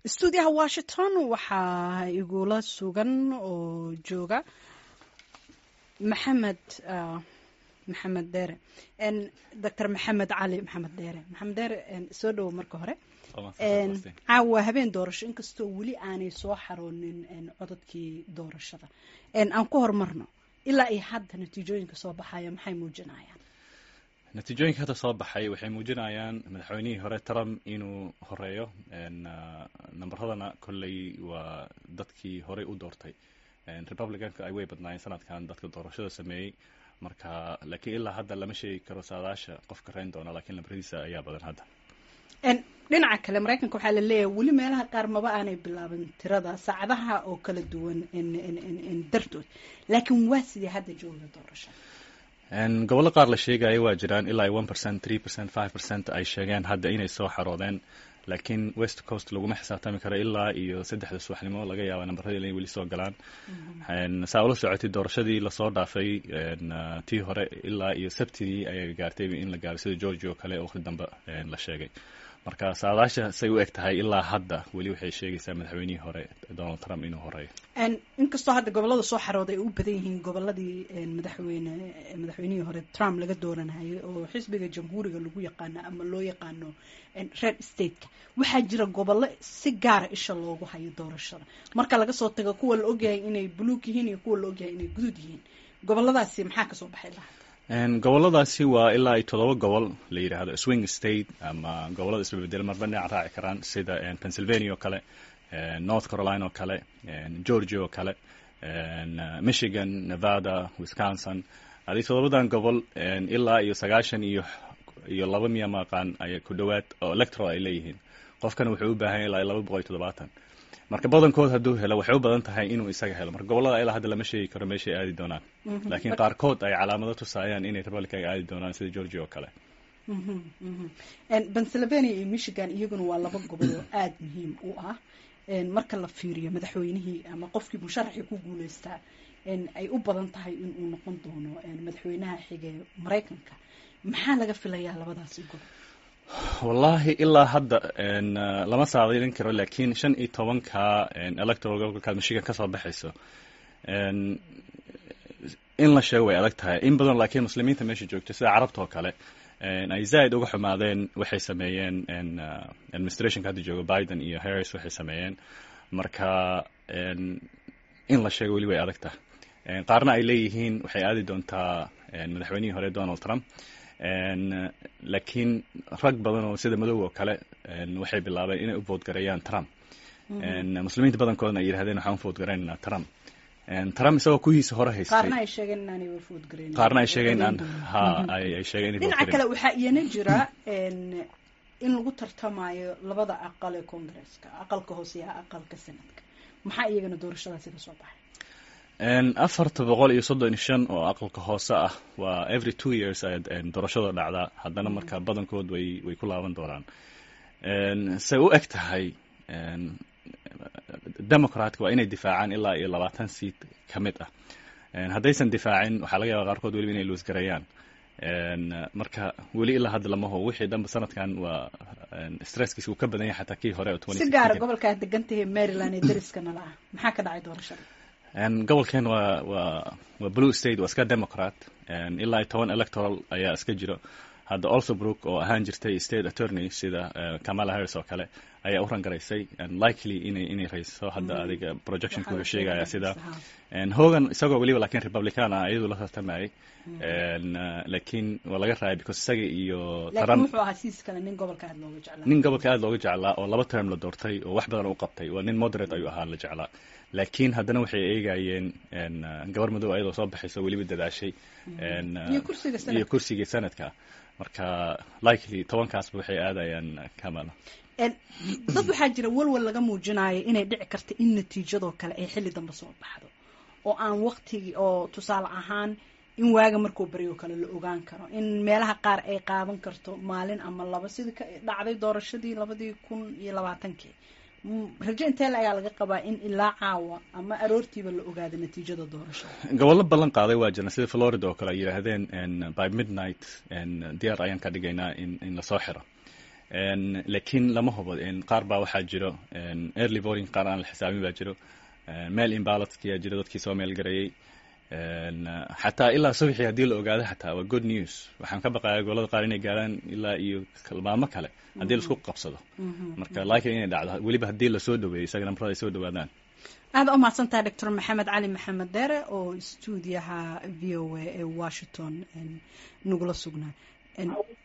stuudiyaha washington waxaa igula sugan oo jooga maxamed maxamed dheere doctor maxamed cali maxamed dheere maxamed dheere soo dhowo marka hore caawa habeen doorasho inkastoo weli aanay soo xaroonin codadkii doorashada aan ku horumarno ilaa iyo hadda natiijooyinka soo baxaya maxay muujinayaan natiijooyinka hadda soo baxay waxay muujinayaan madaxweynihii hore trump inuu horeeyo namberadana kolley waa dadkii horey u doortay republicanka ay way badnaayeen sanadkan dadka doorashada sameeyey marka laakiin ilaa hadda lama sheegi karo saadaasha qofka reyn doona lakiin lambaradiisa ayaa badan hadda dhinaca kale maraykanka waxaa la leeyahay weli meelaha qaar maba aanay bilaaban tirada saacadaha oo kala duwan dartood laakiin waa sidii hadda jooga doorasha gobollo qaar la sheegaya waa jiraan ilaa one percent three percent five percent ay sheegeen hadda inay soo xaroodeen laakiin west coast laguma xisaabtami karo ilaa iyo saddexda subaxnimo laga yaaba nambaradii inay weli soo galaan saa ula socotay doorashadii lasoo dhaafay tii hore ilaa iyo sabtidii ayay gaartay in la gaaro sida georgia oo kale waqti dambe la sheegay marka saadaasha say u eg tahay ilaa hadda weli waxay sheegaysaa madaxweynihii hore donald trump inuu horeeyo inkastoo hadda gobolada soo xarooda ay u badan yihiin goboladii madaxweyne madaxweynihii hore trump laga dooranayay oo xisbiga jamhuuriga lagu yaqaano ama loo yaqaano red stateka waxaa jira gobollo si gaara isha loogu hayo doorashada marka laga soo tago kuwa la ogyahay inay buluug yihiin iyo kuwa la ogyahay inay guduud yihiin goboladaasi maxaa kasoo baxay lahaa goboladaasi waa ilaa ay toddoba gobol la yidhaahdo swing state ama gobolada isbabedel marba dhinac raaci karaan sida pennsylvania oo kale north carolina oo kale georgia oo kale michigan nevada wisconsin adii toddobadan gobol ilaa iyo sagaashan iyo iyo laba miya maqaan ay ku dhowaad oo electoral ay leeyihiin qofkana wuxuu u baahan yahay ilaa laba boqol iyo toddobaatan marka badankood hadduu helo waxay u badan tahay inuu isaga helo marka gobolada ilaa hadda lama sheegi karo meeshay aadi doonaan laakiin qaarkood ay calaamado tusaayaan inay republicanka aadi doonaan sida georgia oo kale pennsylvania iyo michigan iyaguna waa laba gobol oo aada muhiim u ah marka la fiiriyo madaxweynihii ama qofkii musharaxii ku guuleystaa ay u badan tahay in uu noqon doono madaxweynaha xige maraykanka maxaa laga filayaa labadaasi gobol wallahi ilaa hadda lama saadilin karo lakiin shan iyo tobanka electoral gobolka michigan kasoo baxayso in la sheego way adag tahay in badan laakiin muslimiinta meesha joogta sida carabta oo kale ay zaaid uga xumaadeen waxay sameeyeen administrationka hadda jooga biden iyo harris waxay sameeyeen marka in la sheego weli way adag tahay qaarna ay leeyihiin waxay aadi doontaa madaxweynihii hore donald trump laakiin rag badan oo sida madow oo kale waxay bilaabeen inay u voodgareeyaan trump muslimiinta badankoodna ay yidhahdeen waxaan u voodgareynaynaa trump trump isagoo kuwiisa hore haystay qaarna ay sheegeen inaanay voodgareyn qaarna ay sheegeen aan ha ay sheegeen inay dhinaca kale waxaa iyana jira in lagu tartamayo labada aqal ee congresska aqalka hoose iyo aqalka senadka maxaa iyagana doorashadaasi ka soo baxay afarta boqol iyo soddon iyo shan oo aqalka hoose ah waa every two years ay doorashada dhacdaa haddana marka badankood way way ku laaban doonaan say u eg tahay democratka waa inay difaacaan ilaa iyo labaatan seat ka mid ah haddaysan difaacin waxaa laga yaaba qaarkood weliba inay loosgareeyaan marka weli ilaa hadda lama ho wixii dhanba sanadkan waa stresskiis uu ka badan yahay xataa kii hore oo si gaara gobolkaa degantahay maryland ee dariska nala ah maxaa ka dhacay doorashada gobolkeen waa waa waa blue state waa iska democrat ilaa iyo toban electoral ayaa iska jiro hadda olsobrook oo ahaan jirtay state attorney sida kamala harris oo kale ayaa u rangaraysay likely inay inay rayso hadda adiga projectionka wuxuu sheegaya sida hogan isagoo weliba lakiin republican ah iyaduu la tartamayay laakiin waa laga raayay because isaga iyo laakiin wuxuu ahaa siis kale nin gobolka aad looga jeclaa nin gobolka aad looga jeclaa oo laba term la doortay oo wax badan u qabtay waa nin moderate ayuu ahaa la jeclaa laakiin haddana waxay eegayeen gabar madow ayadoo soo baxayso weliba dadaashay iyo kursigii sanadka marka likely tobankaasba waxay aadayaan kamala dad waxaa jira walwal laga muujinayo inay dhici karta in natiijadoo kale ay xilli dambe soo baxdo oo aan waktigii oo tusaale ahaan in waaga markuu baryo kale la ogaan karo in meelaha qaar ay qaadan karto maalin ama laba sidii ka dhacday doorashadii labadii kun iyo labaatankii rajo intee la ayaa laga qabaa in ilaa caawa ama aroortiiba la ogaado natiijada doorashada gobollo ballan qaaday waa jirna sida florida oo kale ay yidhaahdeen by midnight diyaar ayaan ka dhigaynaa in in lasoo xiro laakiin lama hubo qaar baa waxaa jiro early voting qaar aan la xisaabin baa jiro mail imbalotkia jiro dadkii soo meel gareeyey xataa ilaa subaxii haddii la ogaado xataa waa good news waxaan ka baqayaa gobolada qaar inay gaaraan ilaa iyo kalmaamo kale haddii laisku qabsado marka laakiin inay dhacdo weliba haddii lasoo dhaweeyo isaga nambarada ay soo dhawaadaan aada u mahadsantahay doctor maxamed cali maxamed deere oo stuudiyaha v o a ee washington nagula sugnaa